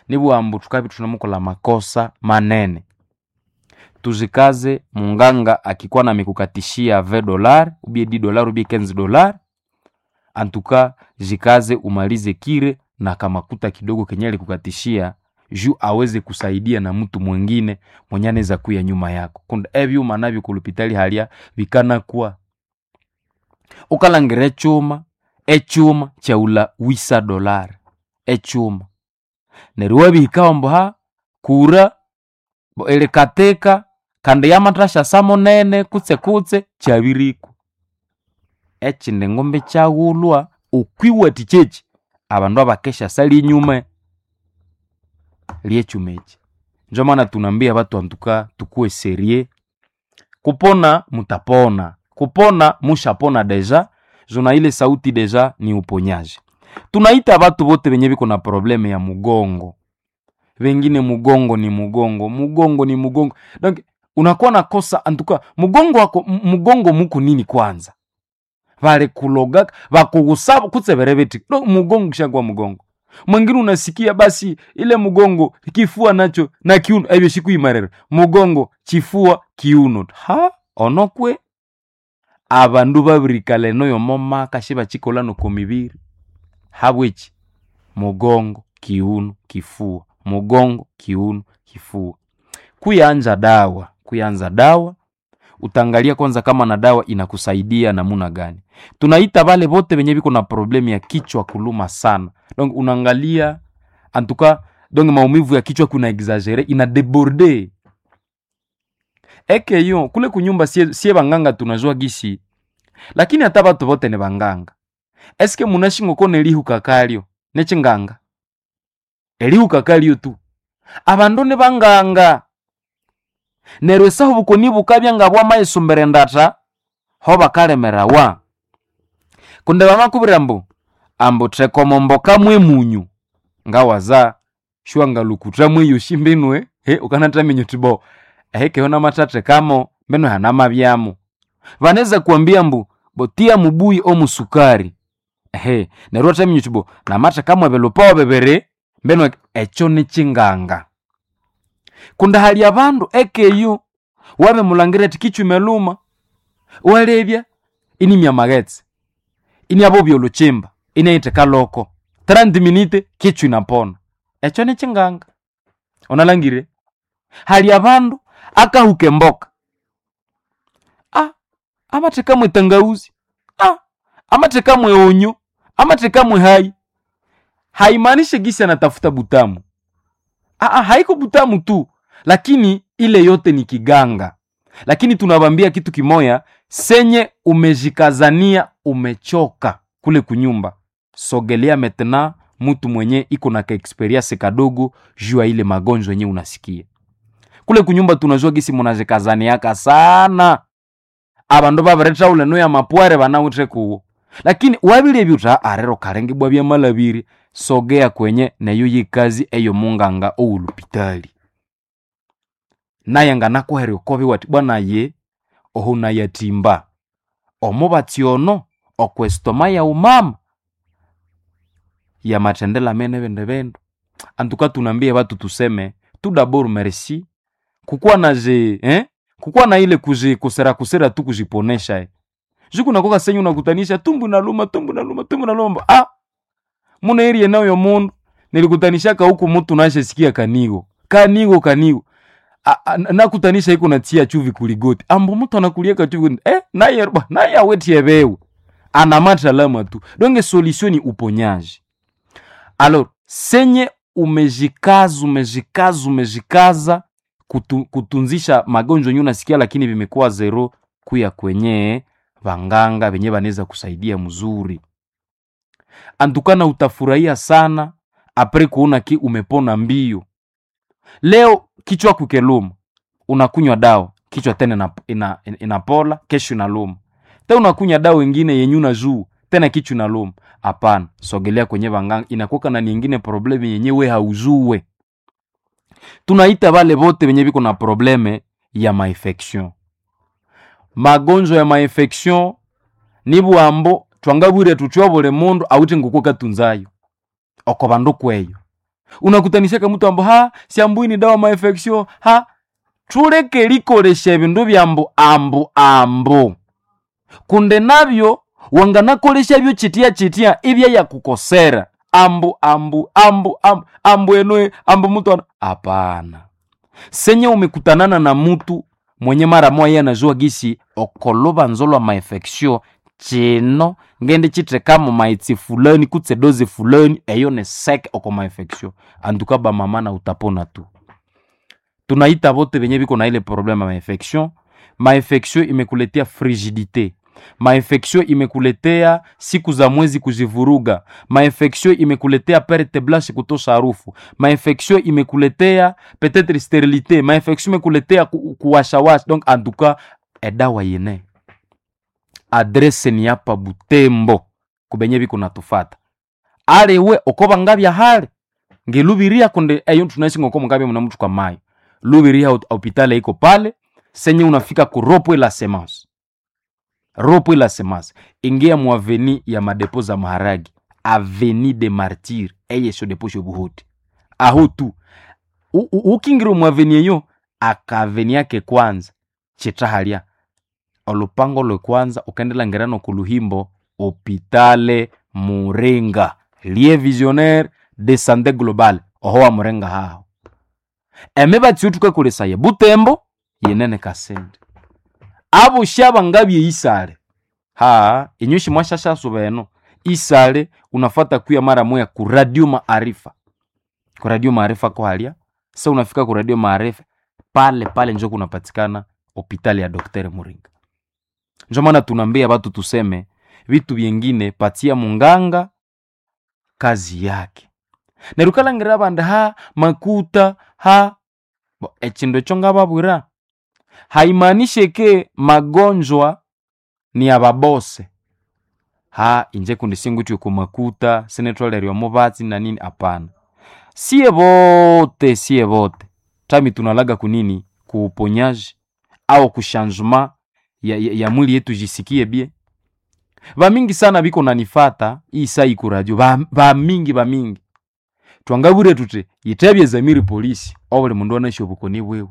nibuambu tukabi tunamukola makosa manene tuzikaze munganga akikuwa na mikukatishia ve dolar ubie di dolar ubie 15 dolar antuka jikaze umalize kire na kamakuta kidogo kenye alikukatishia juu aweze kusaidia na mtu mwingine mwenye anaweza kuya nyuma yako kunda ebyuma nabyo kulupitali halya bikana kuwa ukalangire echuma echuma chaula wisa dolar echuma neryo wabihikawo mbu ha kura bo ilikateka kandi yamathasha samunene kutse kutse kyabiriku ekindi ngumbi kyaghulwa okwiwati kyeki abandu abakesha sali enyuma lyechuma eki njo maana tunaambia watu antuka tukuwe serie kupona mutapona kupona mushapona deja jona ile sauti deja ni uponyaji tunaita watu wote wenye viko na probleme ya mugongo wengine mugongo ni mugongo mugongo ni mugongo donc unakuwa nakosa antuka mugongo wako m- mugongo muku nini kwanza vale kuloga vakugusaba kutsevere veti do mugongo kishakuwa mugongo mwingine unasikia basi ile mugongo kifua nacho na kiuno ebyo shikuimarere mugongo chifua kiuno ha onokwe abandu babirikala noyo momaka shibachikola noko mibiri habweki mugongo kiuno kifua mugongo kiuno kifua kuyanza dawa kuyanza dawa utaangalia kwanza kama na dawa inakusaidia namuna gani tunaita vale vote venye viko na problemu ya kichwa kuluma sana donc unaangalia antuka donc maumivu ya kichwa kuna exagere ina deborde ekeyo kule kunyumba sie, sie banganga tunajua gisi lakini hata batu vote ni banganga eske munashingo kona elihuka kalyo nechinganga elihuka kalyo tu abandu ni banganga neryo esahu bukoni bukabya nga bwamayisombera endata ho bakalemerawa kundi bamakubwira mbu ambu thekomomboka mwe munyu ngawaza shwa ngalukutra mweyo shimbinwe he ukanatamenyo tibo ehekeho namathathe kamo mbeno hanamabyamo vaneza kuambia mbu botia mubuyi omusukari ehe neryo atamenyo tibo namathe kamwe belupawo bebere mbeno ekyo nichinganga kundi hali abandu ekeyo wabe mulangira ati kichwa luma walebya inimya maghetse iniabo byoluchimba inaite kaloko 30 minute kichwa inapona ekyo nichinganga unalangire hali abandu akahuke mboka ah, amathekamwe tangauzi ah, amathekamwe onyo amathekamwe hai haimaanishe gisi anatafuta butamu ah, ah, haiko butamu tu lakini ile yote ni kiganga lakini tunawambia kitu kimoya senye umejikazania umechoka kule kunyumba sogelea metena mtu mwenye iko na kaexperience kadogo juu ya ile magonjwa yenye unasikia kule kunyumba tunajua gisi munajikazaniaka sana abandu babiretha uleno ya mapware banawithe kuwo lakini wabile byuta arero karengibwa bya malabiri sogea kwenye neyo yikazi eyo munganga oulupitali naye nganakuherya okobi wati bwana ye oho nayatimba omubatsi ono okwesitoma ya umama yamathendela mene bende bendu antuka tunambie batu tuseme tu dabord merci kukuwa na je eh? kukuwa na ile kuji kusera kusera tu kujiponesha eh. juku nakoka senyu unakutanisha tumbu naluma tumbu naluma tumbu naluma ah muna eri eneo yo mundu nilikutanishaka huku mutu nashesikia kanigo kanigo kanigo A- a- nakutanisha iko natia chuvi kuligoti ambo mutu anakulieka chuvi kuligoti. eh naye ba naye awetie bewe anamata lama tu donge solution ni uponyaji alors senye umejikaza umejikaza umejikaza kutu, kutunzisha magonjwa yenye unasikia lakini vimekuwa zero kuya kwenye vanganga venye vanaweza kusaidia mzuri antukana utafurahia sana apre kuona ki umepona mbio leo kichwa kukeluma unakunywa dawa kichwa tena ina, ina, inapola kesho inaluma te unakunywa dawa ingine yenye una juu tena kichwa inaluma hapana sogelea kwenye vanganga inakuwa na nyingine probleme yenye we haujue tunaita vale vote venye viko na probleme ya mainfection magonjwa ya mainfection ni bwambo twangabwire tutyo buli mundu awite nguku katunzayo oko bandu kweyo unakutanishaka mtu ambo ha siambui ni dawa mainfection ha tuleke likolesha ebindu byambu ambu ambu kunde nabyo wanganakolesha byo chitya chitya ibya yakukosera ambu ambu ambu ambu ambu enwe ambu mtu ana hapana senye umekutanana na mtu mwenye mara moya anajua gisi okoloba nzolwa mainfection chino ngende chitekamo maitsi fulani kutse dozi fulani eyo ne sek oko mainfection antuka bamama na utapona tu tunaita bote benye biko na ile probleme ya mainfection mainfection imekuletea frigidite mainfection imekuletea siku za mwezi kuzivuruga mainfection imekuletea perte blanche kutosha harufu mainfection imekuletea peut-être sterilite mainfection imekuletea ku, kuwashawasha donc antuka edawa yene adrese ni hapa butembo kubenye biko natufata alewe okoba ngabya hale ngelubiria kunde eyo tunaishi ngoko mungabya muna mtu kwa mayo lubiria hopitali iko pale senye unafika ku ropo la semence ropo la semence ingia mu aveni ya madepo za maharagi aveni de martyr eye sho depo sho buhoti aho tu U- u- ukingira mu aveni eyo akaveni yake kwanza chitahalya olupango lwe kwanza ukendela ngerano ku luhimbo hopitale muringa lie visionnaire de santé globale oho wa murenga haho eme batsi tukakolesaya butembo yenene kasende abo shaba ngabye isale ha inyushi mwashashaso beno isale unafata kuya mara moya ku radio maarifa ku radio maarifa ko halia sa unafika ku radio maarifa pale pale njo kunapatikana hopitali ya doktere muringa njo maana tunaambia batu tuseme vitu vyengine patia munganga kazi yake nerukalangira banda ha makuta ha Bo, echindo echo ngababwira haimaanishe ke magonjwa ni ababose ha inje kundi singutyo kumakuta sinetwalerwa mubatsi na nini hapana sie bote sie bote tami tunalaga kunini kuuponyaji au kushanjema ya, ya, ya mwili yetu jisikie bie bamingi sana biko nanifata iyi saa iku radio Ba- bamingi bamingi twangabure tuti yitebye zamiri polisi obuli mundu anaishi obukoni bwewe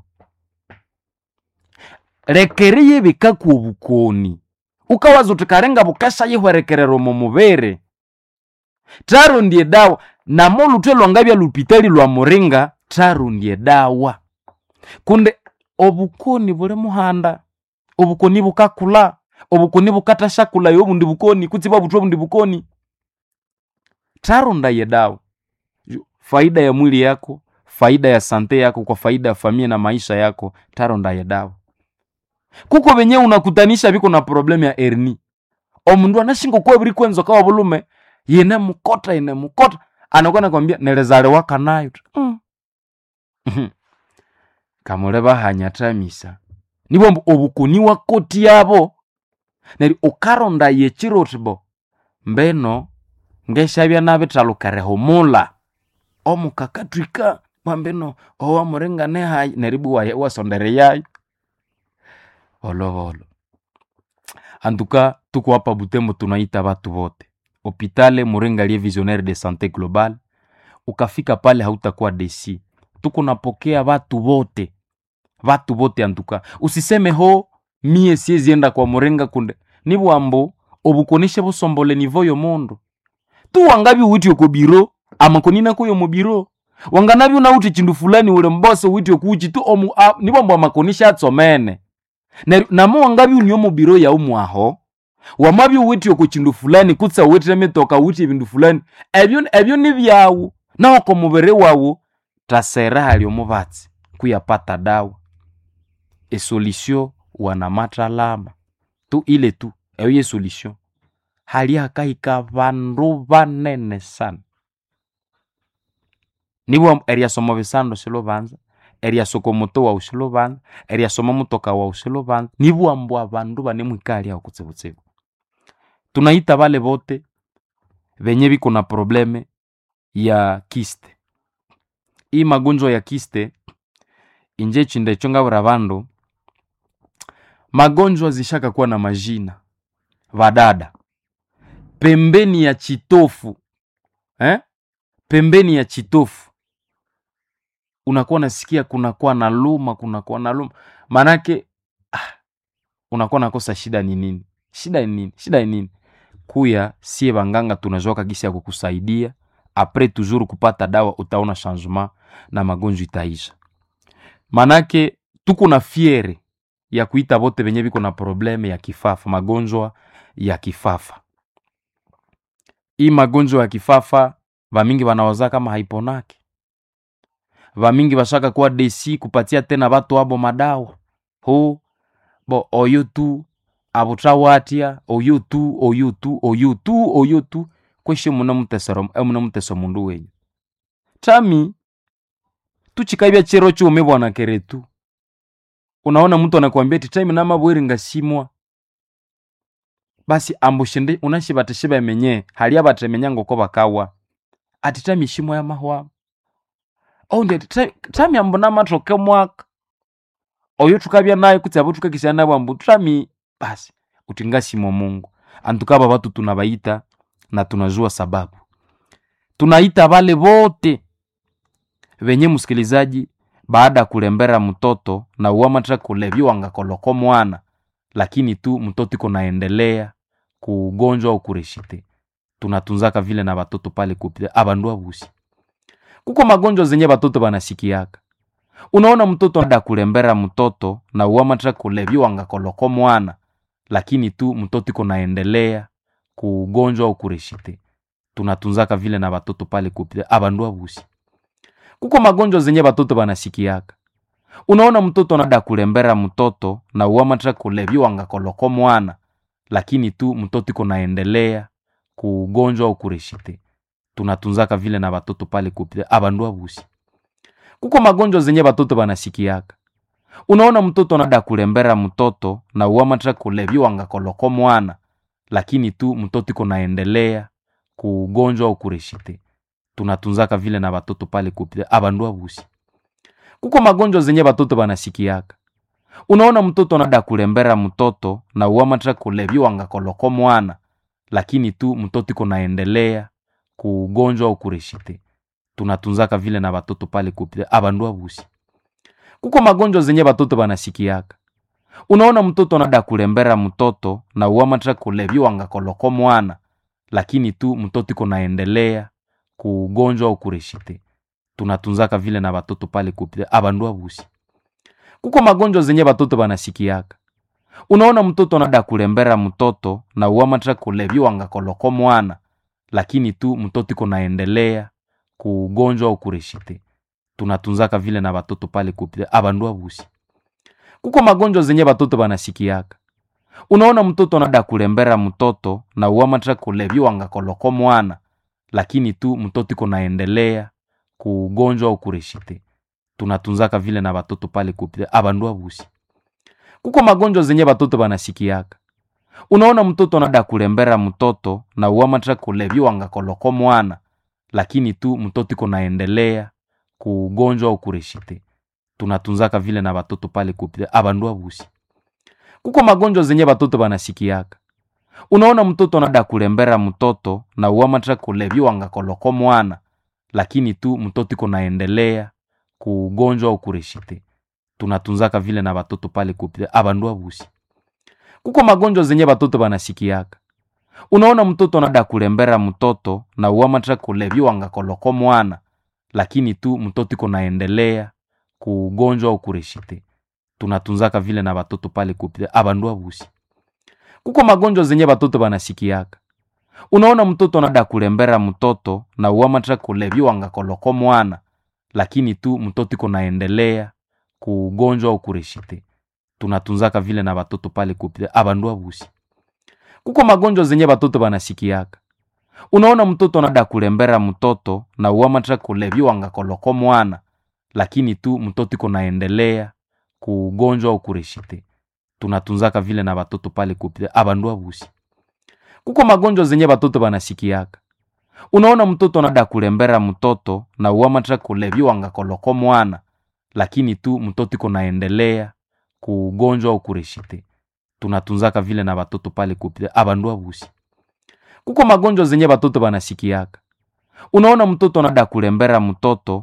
lekeriye bikaku obukoni ukawaza uti karenga bukasha yihwerekerero mu mubere tarondie dawa namo lutwe lwangabya lupitali lwa muringa tarondie dawa kunde obukoni buli muhanda obukoni bukakula obukoni bukatasha yo obundi bukoni kutsiba butwe obundi bukoni taronda ye dawa Ju- faida ya mwili yako faida ya sante yako kwa faida ya familia na maisha yako taronda ye dawa kuko benye unakutanisha biko na problemu ya erni omundu anashinga kuwa buri kwenzo kawa bulume yene mukota yene mukota anakuwa nakwambia nelezalewa kanayo tu. mm. Mhm. kamule bahanyatamisa nibo mbu obukuni wakoti yabo neri ukaronda yechiro tibo mbeno ngeshabya nabitalukereho mula omukakatwika mwambeno owamuringane hayi neribu waye- wasondere yayo volovolo antuka tuko hapa butembo tunaita batu bote hopitale muringa lie visionnaire de santé globale ukafika pale hautakuwa desi tuko napokea batu bote batu bote antuka usiseme ho mie siezienda kwa muringa kunde ni bwambo obukonishe busombole nivo yomondo tu wangabi uwiti oko biro amakonina koyo mu biro wanganabi unauti chindu fulani ule mbose uwiti okuchi tu omu a- ni bwambo amakonisha atsomene Na- namo wangabi unio mu biro ya umwaho wamabi uwiti oko chindu fulani kutsa uwitire mitoka uwiti ebindu fulani ebyo ebyo ni byawu naoko mubere wawu tasera hali omubatsi kuyapata dawa esolution wanamatalama tu ile tu eyo ye solution hali hakahika bandu banene sana nibwo eriasoma bisando silubanza eriasoko moto wau silubanza eriasoma mutoka wau silubanza nibwambo abandu banemwikali aho kutsibutsibu tunaita bale bote benye biko na probleme ya kiste hii magonjwa ya kiste inje chinde chongabura bandu magonjwa zishaka kuwa na majina vadada pembeni ya chitofu eh? pembeni ya chitofu unakuwa nasikia kunakuwa na luma kunakuwa na luma maanake ah, unakuwa nakosa shida ni nini shida ni nini shida ni nini kuya sie banganga tunazoaka gisi ya kukusaidia apres toujours kupata dawa utaona changement na magonjwa itaisha manake tuko na fiere ya kuita bote benye biko na probleme ya kifafa magonjwa ya kifafa hii magonjwa ya kifafa vamingi wanawaza kama haiponake vamingi bashaka kuwa desi kupatia tena batu abo madawa ho bo oyo tu abutrawatya oyo tu oyo tu oyo tu oyo tu kweshe muna mutesero eh, muna muteso mundu wenyu tami tuchikaibya chero chume bwana keretu unaona mtu anakuambia ti tami namabweri ngasimwa basi ambushinde unashibateshiba emenye hali abatemenya ngoko bakawa ati tami shimwa ya mahwa oh ndi ati "Ta- tami ambu namatoke mwaka oyo tukabya naye kuti abo tukakisya nabo ambu tami basi uti ngasimo mungu antukaba batu tunabaita na tunajua sababu tunaita vale vote venye msikilizaji baada ya kulembera mtoto na uamatra kulevya wangakoloko mwana lakini tu mtoto iko naendelea kuugonjwa au kureshite tunatunzaka vile na batoto pale kupita abandu abusi kuko magonjwa zenye batoto banasikiaka unaona mtoto ada kulembera mtoto na uamatra kulevya wangakoloko mwana lakini tu mtoto iko naendelea kuugonjwa au kureshite tunatunzaka vile na batoto pale kupita abandu abusi kuko magonjwa zenye batoto banasikiaka unaona mtoto anada kulembera mtoto na uamatra kulevya wangakoloko mwana lakini tu mtoto iko naendelea kuugonjwa au kureshite tunatunzaka vile na batoto pale kupita abandu abusi kuko magonjwa zenye batoto banasikiaka unaona mtoto anada kulembera mtoto na uamatra kulevya wangakoloko mwana lakini tu mtoto iko naendelea kuugonjwa au kureshite tunatunzaka vile na batoto pale kupita abandu abusi kuko magonjwa zenye batoto banasikiaka unaona mtoto anada kulembera mtoto na uamatra kulevya wangakoloko mwana lakini tu mtoto iko naendelea kuugonjwa au kureshite tunatunzaka vile na batoto pale kupita abandu abusi kuko magonjwa zenye batoto banasikiaka unaona mtoto anada kulembera mtoto na uamatra kulevya wangakoloko mwana lakini tu mtoto iko naendelea kuugonjwa au kureshite tunatunzaka vile na batoto pale kupita abandu abusi kuko magonjwa zenye batoto banasikiaka unaona mtoto anada kulembera mtoto na uamatra kulevya wangakoloko mwana lakini tu mtoto iko naendelea kuugonjwa au kureshite tunatunzaka vile na batoto pale kupita abandu abusi kuko magonjwa zenye batoto banasikiaka unaona mtoto anada kulembera mtoto na uamatra kulevya wangakoloko mwana lakini tu mtoto iko naendelea kuugonjwa au kureshite tunatunzaka vile na batoto pale kupita abandu abusi kuko magonjwa zenye batoto banasikiaka unaona mtoto anada kulembera mtoto na uamatra kulevya wangakoloko mwana lakini tu mtoto iko naendelea kuugonjwa au kureshite tunatunzaka vile na batoto pale kupita abandu abusi kuko magonjwa zenye batoto banasikiaka unaona mtoto anada kulembera mtoto na uamatra kulevya wangakoloko mwana lakini tu mtoto iko naendelea kuugonjwa au kureshite tunatunzaka vile na batoto pale kupita abandu abusi kuko magonjwa zenye batoto banasikiaka unaona mtoto anada kulembera mtoto na uamatra kulevya wangakoloko mwana lakini tu mtoto iko naendelea kuugonjwa au kureshite tunatunzaka vile na batoto pale kupita abandu abusi kuko magonjwa zenye batoto banasikiaka unaona mtoto anada kulembera mtoto na uamatra kulevya wangakoloko mwana lakini tu mtoto iko naendelea kuugonjwa au kureshite tunatunzaka vile na batoto pale kupita abandu abusi kuko magonjwa zenye batoto banasikiaka unaona mtoto anada kulembera mtoto na uamatra kulevya wangakoloko mwana lakini tu mtoto iko naendelea kuugonjwa au kureshite tunatunzaka vile na batoto pale kupita abandu abusi kuko magonjwa zenye batoto banasikiaka unaona mtoto anada kulembera mtoto na uamatra kulevya wangakoloko mwana lakini tu mtoto iko naendelea kuugonjwa au kureshite tunatunzaka vile na batoto pale kupita abandu abusi kuko magonjwa zenye batoto banasikiaka unaona mtoto anada kulembera mtoto